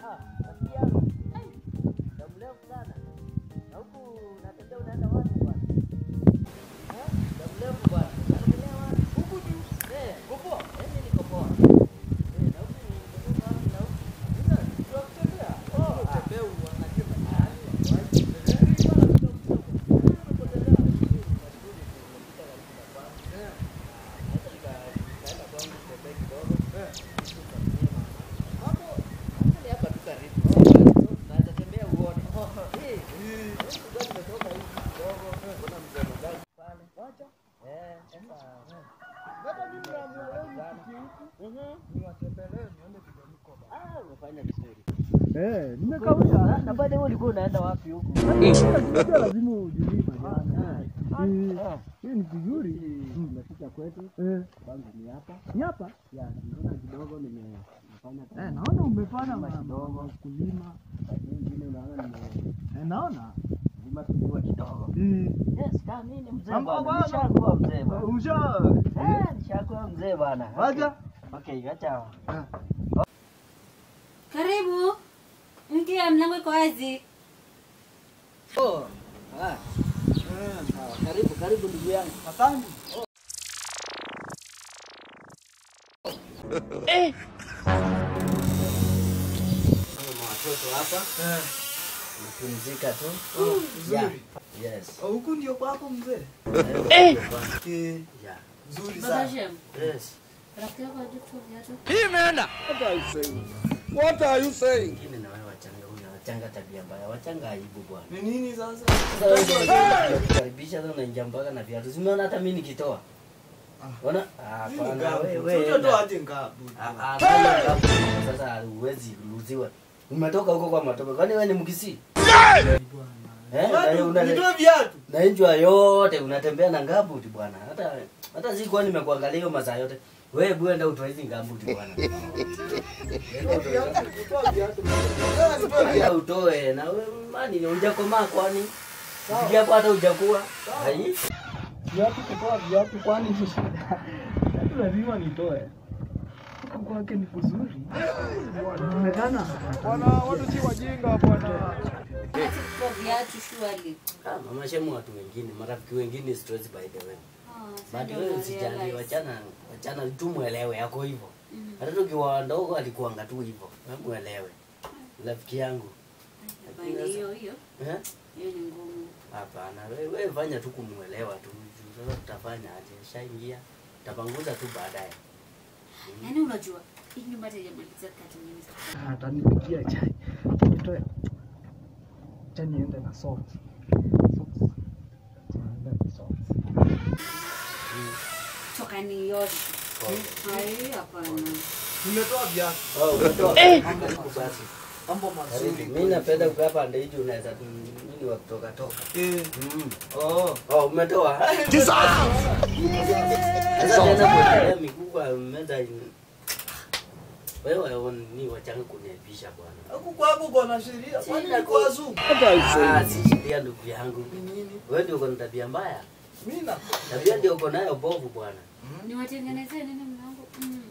Ah, rafiki yangu. Ai, muda mrefu sana. Na huku unatembea unaenda wapi bwana? Eh? Muda mrefu bwana. Unatembea wapi? Huku tu. Eh, uko poa? Eh, mimi niko poa. Eh, na huku umetoka wapi na huku? Sasa tunakutembea. Oh, tembea unasema nani? Wapi? Eh, bwana kidogo kidogo. Unapotelea vizuri, unazuri, unapita karibu na kwangu. Eh. Sasa nika- nikaenda kwangu kutembea kidogo. Eh. Hapo hapo ni hapa tu karibu. Naweza tembea uone. Eh, ndio nimetoka hivi kidogo. Kuna mzee mzee pale. Wacha. Eh, sasa. Hata mimi naamua leo nipige huku Mhm. niwatembelee nione vile niko ba. Ah, umefanya vizuri. Eh, nimekawia. Na baada wewe ulikuwa unaenda wapi huko? Unajua lazima ujilima jana. Ah. Hii ni vizuri. Umefika kwetu. Eh, Kwangu ni hapa. ni hapa? Ya, nimeona kidogo nimefanya Eh, naona umefanya Kulima ma- kidogo. kulima. nyingine unaona nime Eh, naona. lima tuliwa kidogo. Eh, Yes, kama mimi ni mzee Amba bwana. bwana. Nishakuwa mzee bwana. usha. Eh, nishakuwa mzee bwana. Wacha. Okay, acha. Karibu. Ingia, mlango iko wazi. Oh. Ah. Sawa, karibu karibu ndugu yangu. Asante. Kama watoto hapa Eh, napumzika tu. vizuri. Yeah. Yes. Oh, Huku ndio kwako mzee. Eh. Eh, Yeah. nzuri Baba sana. Shem, Yes. rafiki yako hajui kutoa viatu? What are you saying? What are you saying? Wengine na wewe wachanga huyu wachanga tabia mbaya. Wachanga aibu bwana. Ni nini sasa? Sasa wewe ndio kukaribisha sasa unaingia mpaka na viatu. Umeona hata mimi nikitoa. Ona? Ah, Mimi hapana ngabu. wewe. Sio enda. tu aje ngabu. Ah, ah, kama ngabu, Sasa huwezi luziwa. Umetoka huko kwa matope. Kwani wewe ni mkisi? Eh, na hiyo una- Nitoe viatu. na injwa yote unatembea na ngabuti bwana. Hata hata si kwa nimekuangalia hiyo masaa yote. Wewe bwenda utoe hizi ngabuti bwana. Nitoe viatu. Nitoe viatu. Nitoe Hata viatu. utoe na wewe mani hujakomaa kwani? Japo hata hujakuwa. Hai? Viatu kutoa viatu kwani ni shida? Viatu lazima nitoe. Huku kwake ni kuzuri. Inaonekana. Bwana, watu si wajinga bwana. Acha kutoa viatu surely. Ah, mama shemu watu wengine, marafiki wengine stress by the way. Ah, sasa But ndio wewe una usijali, realize. wachana wachana tu muelewe yako hivyo. Mhm. Hata tukiwa ndogo alikuanga tu hivyo. Wewe muelewe. Rafiki yangu. Hapana, hiyo hiyo Eh? hiyo ni ngumu. Hapana, wewe wewe fanya tu kumuelewa tu. Sasa tutafanya aje? Shaingia. Tapanguza tu baadaye. Yaani unajua hii nyumba hata haijamaliza kati nyingi. Atanipikia chai. Nitoe. Acha niende na socks. Socks. Niende na socks. Toka nioshe. Hai, hapana. Nimetoa viatu. Oh, umetoa. Karibu basi. Mambo mazuri. Karibu. Mimi napenda kukaa pande hizi unaweza tu nini wa kutoka toka. Eh. Mm. Oh. Oh, umetoa. Sasa tena kuendelea miguu kwa meza in- wewe ni wachanga kuniaibisha bwana. Huku kwako kuna sheria. Kwani Sina niko ku- wazungu? What are you Ah, saying? si sheria ndugu yangu. Ni nini? Wewe ndio uko na tabia mbaya. Mimi na Tabia ndio uko nayo bovu bwana. Niwatengenezee nini mlango? Mm.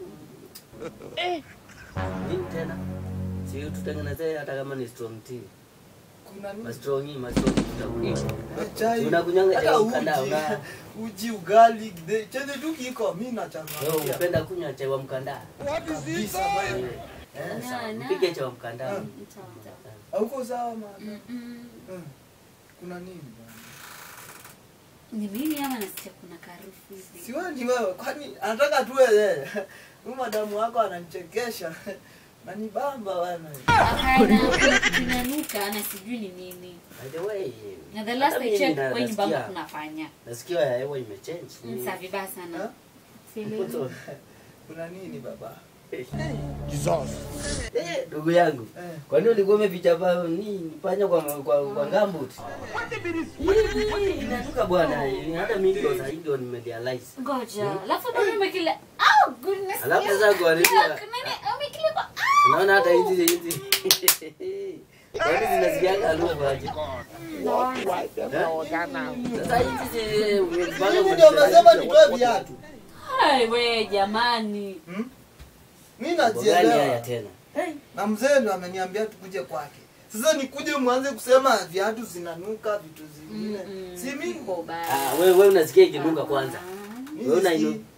Nini tena? Si tutengenezee hata kama ni strong tea. kuna nini? Ma strong hii, ma strong tutakunywa. Chai. Si unakunywanga Hata chai mkanda, uji. una- Uji ugali de- chenye tu kiko mimi Wewe nachangamkia. unapenda kunywa chai wa mkanda? What is this? Kabisa bwana. Eh, Na, sawa. na. Mpike chai wa mkanda. Sawa, sawa. Hauko sawa mama? Mm, mm. Eh, Kuna nini bwana? Ni mimi ama nasikia kuna karufu hivi? Si wewe ni wewe, kwani anataka tu wewe. Huyu madamu wako ananichekesha. Na ni bamba bwana. Hapana, kuna kitu inanuka na sijui ni nini. By the way, Na the last hata I mimi checked na- kwa hii nyumba nasikia- tunafanya. nasikia ya hewa imechange. Ni- Msa vibaya sana. Ha? Sielewi. So, Kuna nini baba? Jesus. eh, ndugu yangu Eh. kwani ulikuwa umeficha pa ni panya kwa kwa, kwa gambut inanuka bwana hata mimi ndio sasa ndio nimerealize Ngoja. Alafu ndio umekile. Oh goodness. Alafu yes. sasa kwa nini- Look, nini umekile kwa unaona hata hizi hizi kwani zinasikianga harufu aje Why them order now? sasa hizi zi- umepanga Mimi ndio umesema nitoe viatu. Hai we jamani. Hmm? Mimi Mambo gani haya najielewa. tena na mzee ndo ameniambia tukuje kwake sasa nikuje mwanze kusema viatu zinanuka vitu zingine Mm-mm. si mimi Uko baya. Ah, wewe wewe unasikia ikinuka kwanza. mimi Wewe sisikii. unainu.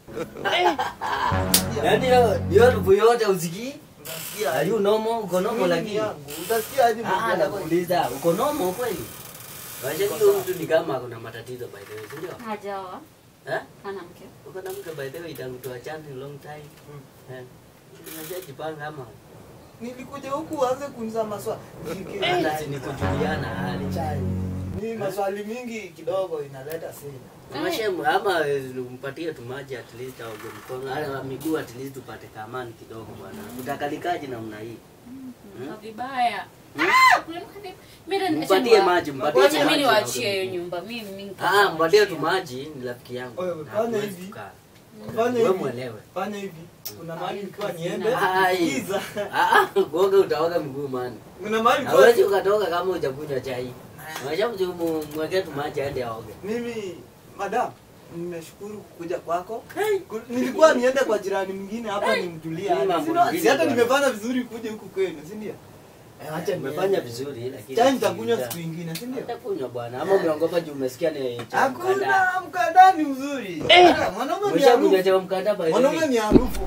Yaani hiyo hiyo harufu yote usikii? Utasikia Are you normal? Uko normal Mimi ni lakini. yangu. utasikia aje Ah, mambo yako? nakuuliza, uko normal kweli? Wacha huyo mtu ni kama kuna matatizo by the way, si ndio? Hajaoa. Eh? Hana mke. Uko na mke by the way tangu tuachane long time. Eh. Unajipanga ama nilikuja huku uanze kuniza maswali hata si ni kujuliana hali. ni maswali mingi kidogo inaleta sina Mashemu ama eh, umpatie tu maji at least au mkono ala miguu at least tupate kamani kidogo bwana. Utakalikaje namna hii? Kwa vibaya. Ah, kuna mkate- Mimi ndo- Mpatie acha maji, niwa- mpatie acha maji. mimi niwaachie hiyo nyumba. Mimi mimi Ah, mpatie tu nitawaachia. maji ni rafiki yangu. Wewe, Na fanya hatuwezi hivi. kukaa. fanya Wewe hivi mwelewe. fanya hivi kuna mahali Ai, nilikuwa kazi niende na- Ai. giza Ah, ah, kuoga utaoga mguu mani. kuna mahali nilikuwa- Hawezi ukatoka kama hujakunywa chai. Unashauri mwekee tu maji aende aoge. mimi madam nimeshukuru kukuja kwako Ku- nilikuwa niende kwa jirani mwingine hapa nimtulia Ni mambo Sino- mengine si hata bwana. nimefanya vizuri kuja huku kwenu si ndio Eh, acha Umefanya niende. vizuri lakini chai nitakunywa uta- siku ingine si ndio Utakunywa bwana ama umeongopa juu umesikia ni cha mkanda. hakuna mkanda ni mzuri Ah, mwanaume ni Umeshakunywa harufu cha mkanda by the way. mwanaume ni harufu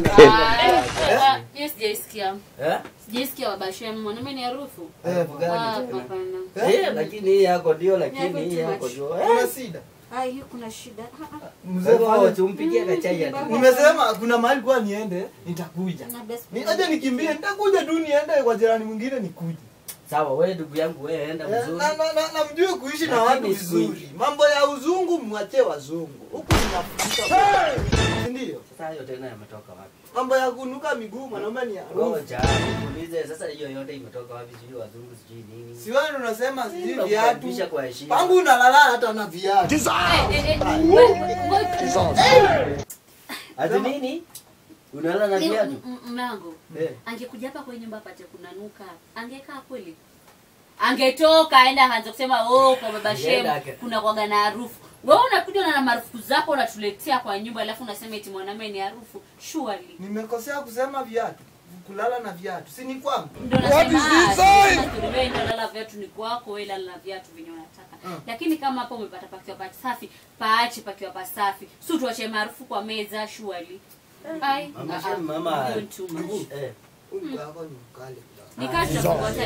Ah, ah, hiyo sijaisikia. Eh? Sijaisikia babashem. Mwanaume ni harufu. Eh, Ah, gani? hapana. Eh, lakini hii yako ndio Yako lakini hii too yako much. ndio. kuna shida Ah, hiyo kuna shida. Ah, ah. mzee Wewe fanya- tumpigie kachai ati. nimesema kuna mahali kwa niende nitakuja Na best Ni- friend. aje nikimbie nitakuja tu niende kwa jirani mwingine nikuje Sawa, wewe ndugu yangu wewe enda Eh, vizuri. na, na, na, na mjue kuishi na Lakini watu siku vizuri mambo ya uzungu mwachie wazungu huku tunafundisha Si ndio Sasa hiyo tena yametoka wapi? mambo ya kunuka miguu mwanaume ni harufu Ngoja niulize sasa hiyo yote imetoka wapi sijui wazungu sijui nini. si wewe unasema sijui Tunakukaribisha viatu kwa heshima. pangu unalala hata na viatu Eh, eh, eh, ngoja- ngoja- Ati nini? Unalala na Ni- viatu? m- m- Mlango. Eh. Angekuja hapa kwa nyumba apate kunanuka. Angekaa kweli? Angetoka aenda aanze kusema oh kwa baba Angeenda shemu ake- kuna kwaga na harufu. Wewe unakuja na marufuku zako unatuletea kwa nyumba alafu unasema eti mwanamume ni harufu. Surely. nimekosea kusema viatu kulala na viatu si ni kwangu Ndio What is nasema this ah, saying? sasa wewe ndio lala viatu ni kwako, wewe lala na viatu venye unataka. Mm. Lakini kama hapo umepata pakiwa pasafi, paache pakiwa pasafi. Si tuache maarufu kwa meza surely. Ai, Mama ah, shem ah, mama. you're too much. Eh. ungu yako ni mkali kidogo. Ni kazi za kugoja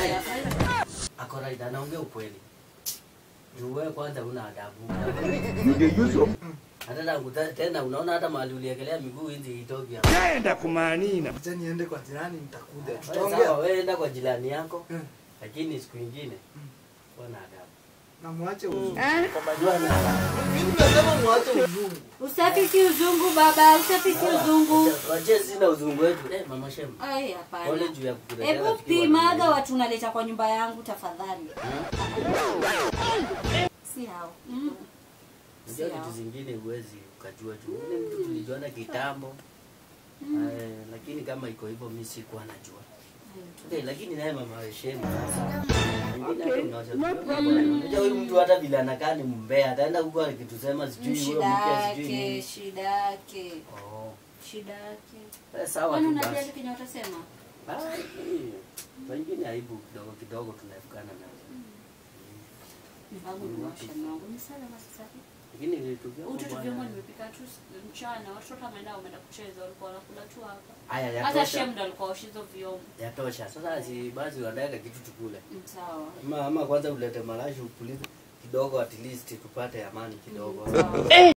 Ako right anaongea ukweli. Juu wewe kwanza una adabu. Hata tangu ta- tena unaona hata mahali uliekelea miguu hizi itoki hapa. Nenda kumanina. acha niende kwa jirani nitakuja Wewe tutaongea Sawa, wewe enda kwa jirani yako. Mm. Lakini siku nyingine kuwa na adabu. na mwache uzungu mimi nimesema mwache uzungu Usafiki uzungu baba, usafiki uzungu. Waje sina uzungu wetu. Eh, mama shem. Ai hapana. Pole juu ya kukuletea Hebu rafiki wa pimaga dunia. watu unaleta kwa nyumba yangu tafadhali. Si hao. Mm. Unajua Sawa. vitu zingine huwezi ukajua juu. Ule mtu tulijuana kitambo. Eh, lakini kama iko hivyo mimi sikuwa najua. Okay, lakini naye mama Shemu sasa. Mwingine hata unaweza Unajua huyu mtu hata vile anakaa ni mbea, ataenda huko akitusema sijui wewe Shida mke sijui yake, nini. shida yake, Oh. shida yake. Eh, sawa Kwani tu unajali basi. kenye watasema? Ah, eh, Wengine aibu kidogo kidogo tunaepukana nazo. Mpango ni washa mwangu. Ni salama sasa hivi. Lakini vitu vyako Utoto bwana. vyombo nimepika tu mchana, watoto wameenda wameenda kucheza, walikuwa wanakula tu hapa. Haya Hata yatosha. shem ndo alikuwa osha hizo vyombo. Yatosha. Sasa si basi unataka kitu tukule. Mm, Sawa. Ama ama kwanza ulete malashi upulize kidogo at least tupate amani kidogo. Sawa.